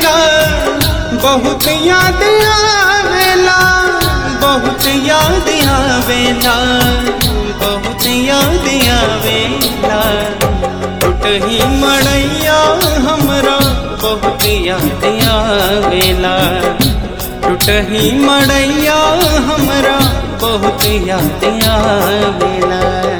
आवेला बहुत याद आवेला बहुत याद आवेला बहुत याद आवेला टूटही मड़ैया हमरा बहुत याद आवेला टूटही मड़ैया हमरा बहुत याद आवेला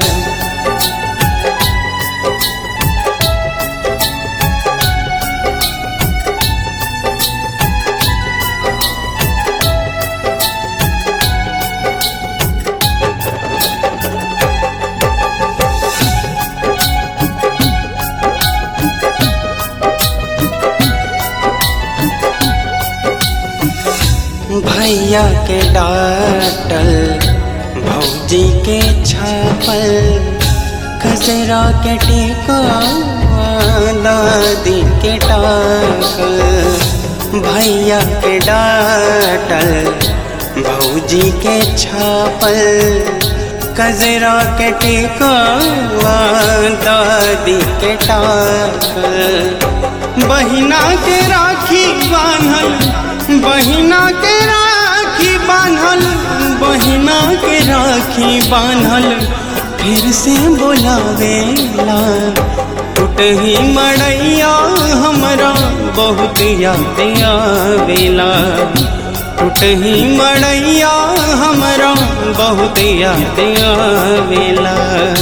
भैया के डाटल भौजी के छापल कचरा के टेका दादी के टाकल भैया के डाटल भौजी के छापल कजरा के टेका दादी के टाकल बहिना के राखी बांधल बहिना के राखी बांधल बहिना के राखी बांधल फिर से बोलावेला टूटही मड़ैया हमरा बहुत याद आवेला टूटही मड़ैया हमरा बहुत याद आवेला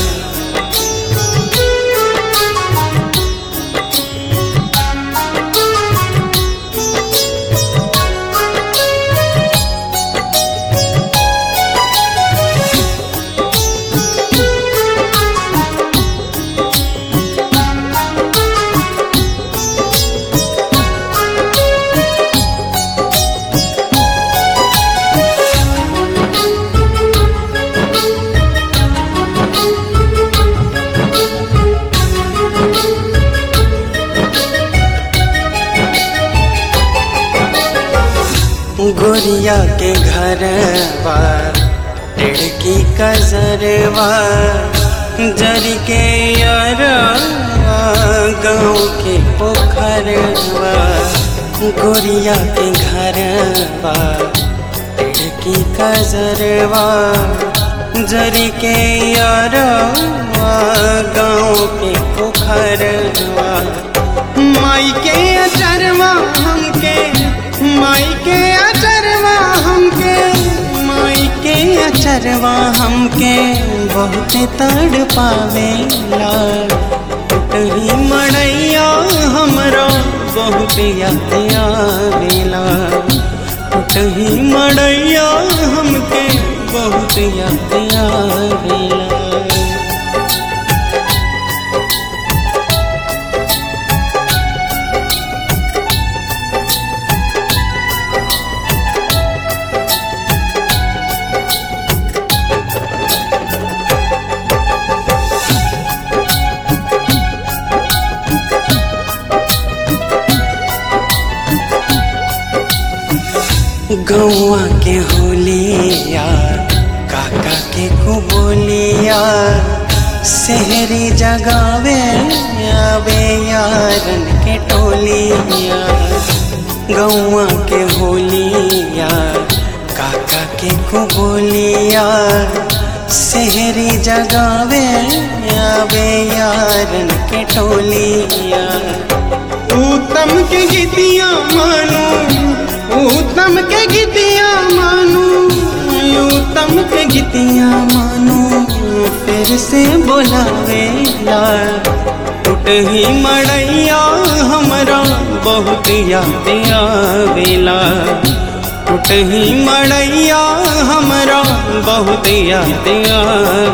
गोरिया के घरवा लड़की कजरवा जरी के यारवा गाँव के पोखरवा गोरिया के घरवा लड़की कजरवा जरी के यारवा गाँव के पोखरवा माई के अचरवा हमके माई के अचरवा हमके माई के अचरवा हमके बहुत तड़ पावेला टूटही मड़ैया हमरा बहुत याद आवेला टूटही मड़ैया हमके बहुत याद आवेला गौआ के होलिया काका के कुबोलिया शहरी जगावे आवे यारन के टोलिया गौआ के होलिया काका के कुबोलिया शहरी जगावे आवे यारन के टोलिया उत्तम के गीतिया मानो उत्तम के गीतिया मानू उत्तम के गीतिया मानू फिर से बोलावेला टूटही मड़ैया हमरा बहुत याद आवेला टूटही मड़ैया हमरा बहुत याद आवेला